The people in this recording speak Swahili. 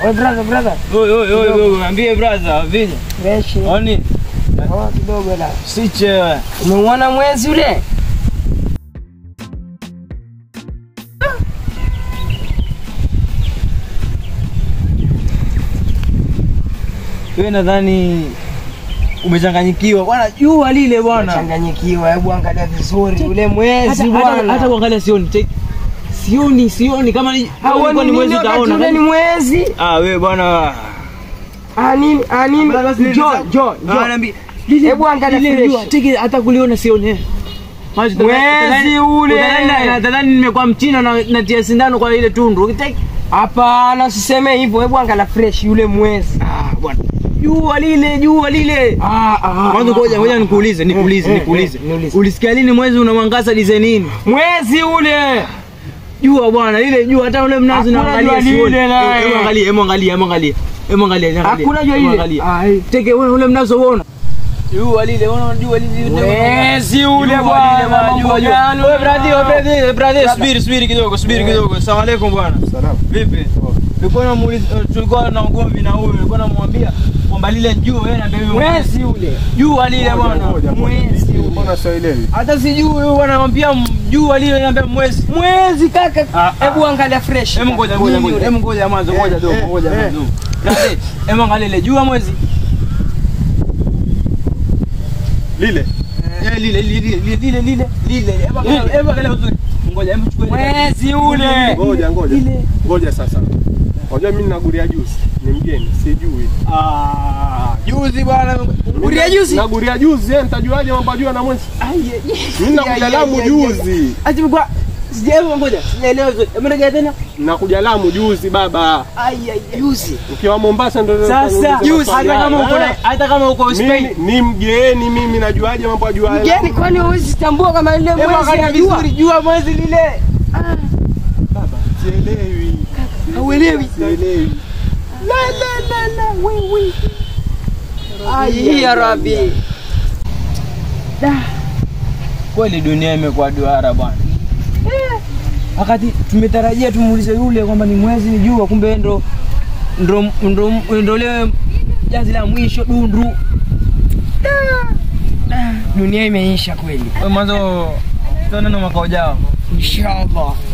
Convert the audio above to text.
Oi brother, brother. Oi, oi, oi, oi, ambie brother, vile. Fresh. Oni, Oh, kidogo la. siche. Umeuona mwezi ule? Wewe nadhani umechanganyikiwa. Bwana jua lile bwana. Changanyikiwa, hebu angalia vizuri ule mwezi Hata hata bwana. hata kuangalia sioni. Take- Sioni, sioni kama ni kama Hauoni ilikuwa ni mwezi nini wakati utaona. ule ni mwezi? Ah, wewe bwana. Ah nini? Ah nini? Basi Jo, jo, Ah, jo. naambia. Lile- Hebu angalia lile fresh. jua, take hata kuliona sioni. Maji Mwezi ule. Nadhani nimekuwa mchina na natia sindano kwa ile tundu. Take Hapana, usiseme hivyo. Hebu angalia fresh yule mwezi. Ah, bwana. Jua lile, jua lile. Ah, ah. Mwanzo ngoja ngoja nikuulize, nikuulize, Eh, eh, nikuulize. eh, niulize. Ulisikia lini mwezi unamwangaza design nini? Mwezi ule. Jua bwana, lile jua hata ule mnazi Hakuna unaangalia jua sioni. lile naye. Hebu angalia, hebu angalia, hebu angalia. Hebu angalia, angalia. Hakuna jua Hebu lile. angalia. Ah, eh. Teke wewe ule mnazi uona. Jua lile, unaona jua lile. Mwezi ule Jua bwana, lile bwana, mambo jua jua. gani Wewe bwana? brother, wewe brother, brother, subiri, subiri kidogo, subiri kidogo. Asalamu alaykum bwana. Salamu. Vipi? Nilikuwa namuuliza tulikuwa na ugomvi na huyu, nilikuwa namwambia kwamba lile jua yeye na baby Mwezi ule. jua lile bwana. Ngoja, ngoja. Mwezi ule. Mbona sielewi? Hata sijui huyu bwana anamwambia m- jua lile anambia mwezi. Mwezi kaka. Ah, ah. Hebu angalia fresh. Hebu ngoja ngoja Nini ngoja. ule? Hebu ngoja mwanzo ngoja dogo eh, ngoja eh. mwanzo. Brother, hebu angalia ile jua mwezi. Lile. Eh lile lile lile lile lile lile. Hebu angalia hebu angalia uzuri. Ngoja hebu chukua ile. Mwezi ule. Ngoja ngoja. Lile. Ngoja sasa. Unajua mimi naguria juzi. Ni mgeni, sijui. Ah, juzi bwana. Guria juzi? Naguria juzi, eh, nitajuaje mambo ya jua na mwezi? Mimi nakuja Lamu juzi. Ati kwa sijaelewa ngoja. Sijaelewa vizuri. Hebu rejea tena. Nakuja Lamu juzi baba. Ai ai ai. Juzi. Ukiwa Mombasa ndio Sasa juzi. hata kama uko na hata kama uko Spain. mimi ni mgeni mimi najuaje mambo ya jua? ya Mgeni Lamu? kwani huwezi tambua kama ile Hebu mwezi angalia unajua? vizuri jua mwezi lile. Baba, sielewi. Hauelewi? Sielewi. La la la la wewe. Ai ya Rabbi. Kweli dunia imekuwa duara bwana. Wakati tumetarajia tumuulize yule kwamba ni mwezi ni jua, kumbe ndo ndo ndo ndo leo jazi la mwisho dundu. Dunia imeisha kweli. Wewe mwanzo tutaona na mwaka ujao. Inshallah.